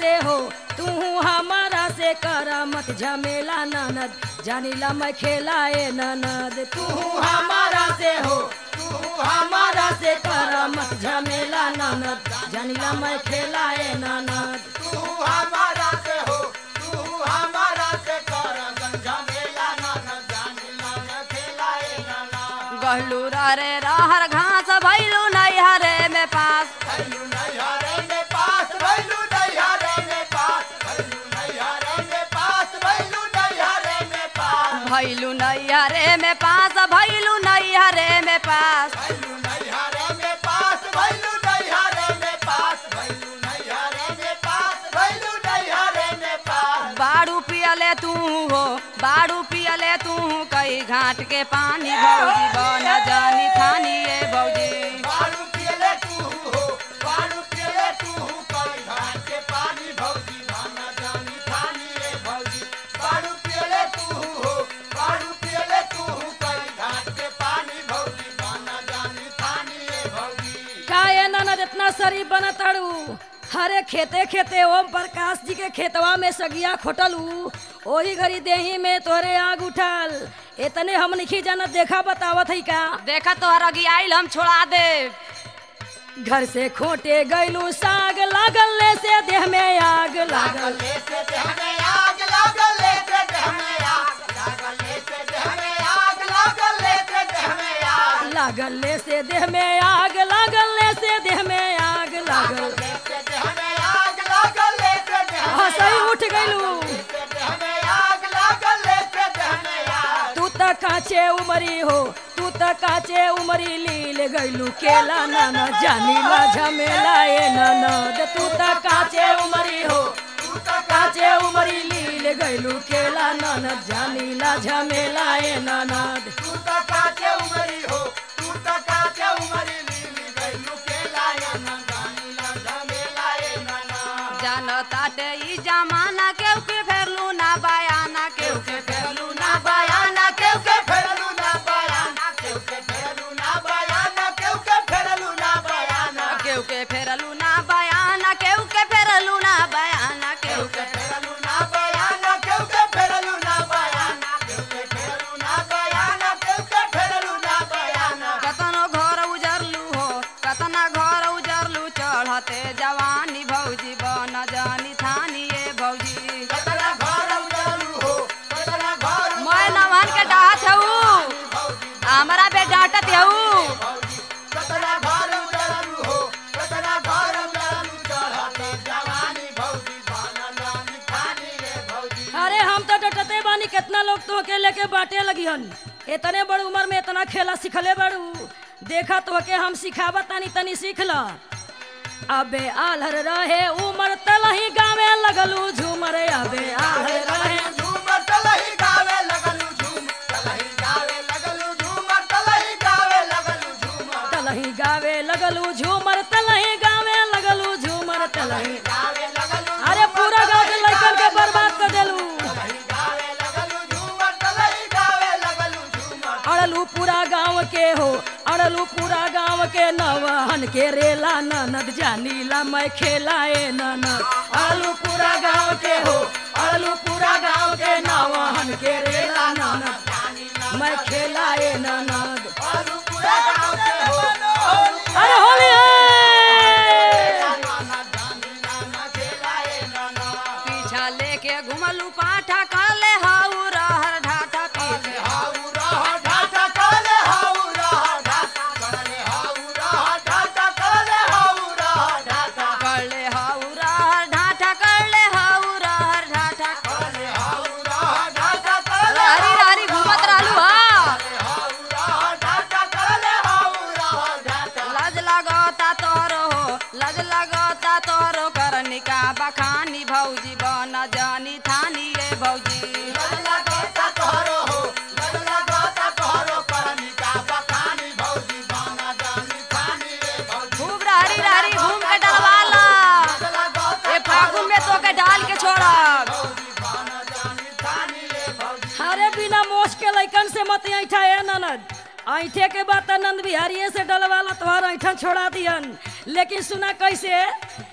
से हो तू हमारा से कर मत झमेला ननद जानिला मैं खेलाए ननद तू हमारा से हो तू हमारा से कर मत झमेला ननद जानिला मैं खेलाए ननद तू हमारा से हो तू हमारा से कर झमेला ना न जानी ना न खेलाए ना ना गहलू रे रहर घास भैलू नैहरे में पास भैलू नैहरे में पास भैलू नैहरे में पास भैलू नैहरे में पास भैलू नैहरे में पास भैलू नैहरे में पास भैलू नैहरे में पास भैलू नैहरे में पास भैलू नैहरे में पास भैलू नैहरे में पास भैलू नैहरे में पास बाड़ू पियले तू हो बाड़ू पियले तू कई घाट के पानी भौजी बन जानी थानी ये भौजी बारू पियले तू हो बारू पियले तू हो कई घाट के पानी भौजी भाना जानी थानी रे भौजी बारू पियले तू हो बारू पियले तू हो कई घाट के पानी भौजी भाना जानी थानी रे भौजी काहे ननद इतना शरीफ बनताड़ू हरे खेते खेते ओम प्रकाश जी के खेतवा में सगिया खोटलू ओही घड़ी देही में तोरे आग उठल इतने हम नहीं जानत देखा बतावत है का देखा तोहर अगी आइल हम छोड़ा दे घर से खोटे गैलू साग लागल ले से देह में आग लागल लागले से देह में आग लागले से देह में आग लागले से देह में आग लागले से देह में आग लागल ले से देह में आग लागल ले से देह में आग लागल लागले से देह में आग लागले से देह में हंसई उठ गैलू से देह में आग लागले से देह में आग तू त काचे उमरी हो तू त काचे उमरी लील गैलू केला नाना जानी ला झमेला ए ननद तू त काचे उमरी हो तू तो काचे उमरी लील गैलू केला ननद जानी ला झमेला ए ननद तू तो काचे उमरी हो तू तो काचे उमरी लीली गैलू के लाया ना गानी ला झमेला ए नाना जान ताटे ई जमाना केहू के फेरलू ना बयाना केहू के फेरलू ना बयाना केहू के फेरलू ना बयाना केहू के फेरलू ना बयाना केहू के फेरलू ना बयाना केहू के फेरलू ना बयाना केहू के फेरलू ना बयाना केहू केहू के फेरलू ना बयाना केहू के फेरलू ना बयाना केहू के फेरलू ना बयाना केहू के फेरलू ना बयाना कतनो घर उजरलू हो कतना घर उजरलू चढ़ते जवानी भौजी बन जानी थानी ये भौजी कतना घर उजरलू हो कतना घर मैं नवन के डाहत हऊ भौजी हमारा बे डांटत हऊ भौजी कतना घर उजरलू हो कतना घर उजरलू चढ़ते जवानी भौजी भाना जानी थानी रे भौजी अरे हम तो डटते बानी कितना लोग तो के लेके बाटे लगी हन इतने बड़ी उम्र में इतना खेला सिखले बड़ू देखा तो के हम सिखावा तानी तनी सीख ल अबे आलर रहे उमर तलही गावे लगलू झूमर अबे आलर रहे झूमर तलही गावे लगलू झूम तलही गावे लगलू झूमर तलही गावे लगलू झूमर तलही गावे लगलू झूमर तलही गावे लगलू झूमर तलही गावे लगलू अरे पूरा गाँव के लड़कन के बर्बाद कर देलू तलही गावे लगलू झूमर तलही गावे लगलू झूमर अड़लू पूरा गांव के हो अड़लू पूरा गांव के नवहन के रेला ननद जानीला मैं खेलाए ननद अड़लू पूरा गांव के हो अड़लू पूरा गांव के नवहन के रेला ननद मैं खेलाए ननद और पूरा गांव के हो अरे होली है नाना जानी नाना खेलाए नाना पीछा लेके घुमलू पाठा कर ले हाउ रहर ढाठा पीछे हाउ रहा ढाटा काले हाउ रहा ढाटा काले हाउ रहा ढाटा काले हाउ रहा ढाटा कर ले हाउ रहर ढाठा कर ले हाउ रहर ढाठा काले हाउ रहा ढाटा काले हरी हरी घूमत रहलू हा हाउ रहा ढाटा काले हाउ रहा ढाटा लज लगता तोरो हो लज लगता तोरो करनिका बखानी भौजी बन जानी थानी रे भौजी लगला गाता तोहरो हो लगला गाता तोहरो परमिका बखानी भौजी बाना जानी थानी रे भौजी खूब रहरी रहरी घूम के डलवाला लगला गाता ए फागुन में तो के डाल के छोड़ब भौजी बाना जानी थानी रे भौजी अरे बिना मोश के लैकन से मत ऐठा है ननद ऐठे के बाद नंद बिहारिये से डलवाला तोहर ऐठन छोड़ा दियन लेकिन सुना कैसे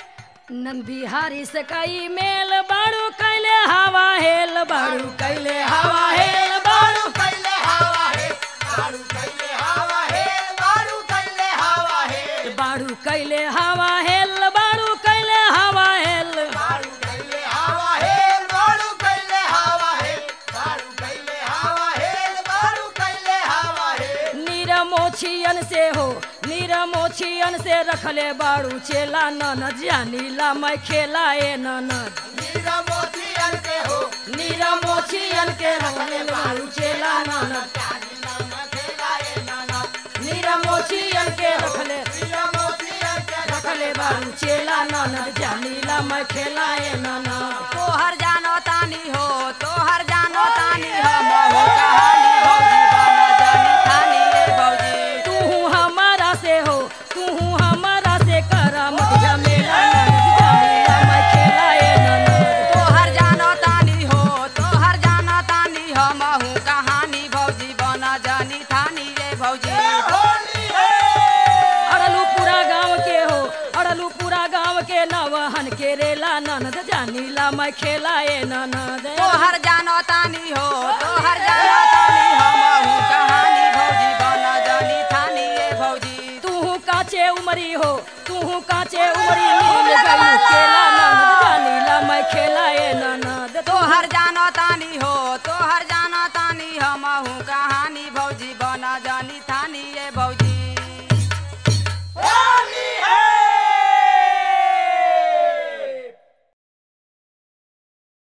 नंद बिहारी से कई मेल बाड़ू कैले हवा हेल बाड़ू कैले हवा हेल बाड़ू बारू कैले हवा है बारू कैले हवा है बारू कैले हवा है बाड़ू कैले हवा हेल बाड़ू कैले हवा हेल बारू कैले हवा है बारू कैले हवा है बारू कैले हवा है बारू कैले हवा है नीरमोछियन से हो नीरमोछियन से रखले बाड़ू चेला ननद जानीला मैं खेला ए ननद नीरा मोतियन के हो नीरमोछियन के रखले बाड़ू चेला ननद जानी नाम खेलाए नाना नीरमोछियन के रखले नीरा मोतियन के रखले बाड़ू चेला ननद जानीला मैं खेला ए ननद तोहर जानो तानी हो तोहर जानो तानी हो महू कहानी भौजी बन जानी थानी रे भौजी तू हमारा से हो तू हमारा से करा मत झमेला ननद जानीला मैं खेला ए ननद तोहर जानो तानी हो तोहर जानो तानी हो महू कहानी भौजी बन जानी थानी रे भौजी होली है अड़लू पूरा गांव के हो अड़लू पूरा गांव के नवहन के रेला ननद जानीला मैं खेला ए ननद तोहर जानो तानी हो तोहर जानो तानी हो महू कहानी भौजी बन जानी थानी रे भौजी तू काचे उमरी हो तू काचे उमरी मिल गई केला ननद जानीला मैं खेला